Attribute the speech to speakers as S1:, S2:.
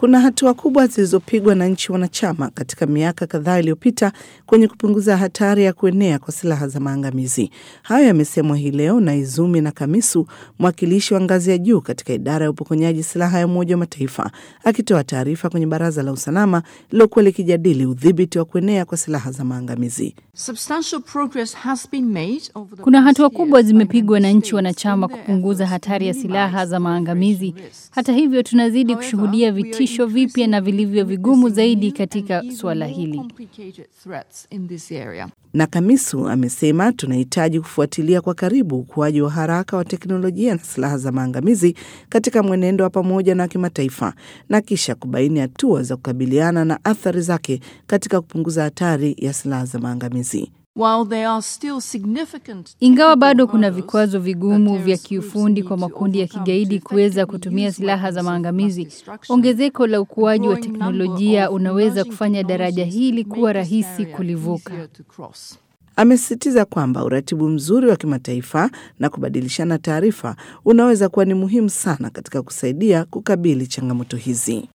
S1: Kuna hatua kubwa zilizopigwa na nchi wanachama katika miaka kadhaa iliyopita kwenye kupunguza hatari ya kuenea kwa silaha za maangamizi. Hayo yamesemwa hii leo na Izumi na Kamisu, mwakilishi wa ngazi ya juu katika idara ya upokonyaji silaha ya Umoja wa Mataifa, akitoa taarifa kwenye Baraza la Usalama lilokuwa likijadili udhibiti wa kuenea kwa silaha za maangamizi.
S2: Kuna hatua kubwa zimepigwa na nchi wanachama kupunguza hatari ya silaha za maangamizi. Hata hivyo, tunazidi kushuhudia vitisho vipya na vilivyo vigumu zaidi katika suala hili.
S1: Na Kamisu amesema tunahitaji kufuatilia kwa karibu ukuaji wa haraka wa teknolojia na silaha za maangamizi katika mwenendo wa pamoja na wa kimataifa na kisha kubaini hatua za kukabiliana na athari zake katika kupunguza hatari ya silaha za maangamizi.
S2: Ingawa bado kuna vikwazo vigumu vya kiufundi kwa makundi ya kigaidi kuweza kutumia silaha za maangamizi, ongezeko la ukuaji wa teknolojia unaweza kufanya daraja hili kuwa rahisi kulivuka.
S1: Amesisitiza kwamba uratibu mzuri wa kimataifa na kubadilishana taarifa unaweza kuwa ni muhimu sana katika kusaidia kukabili changamoto hizi.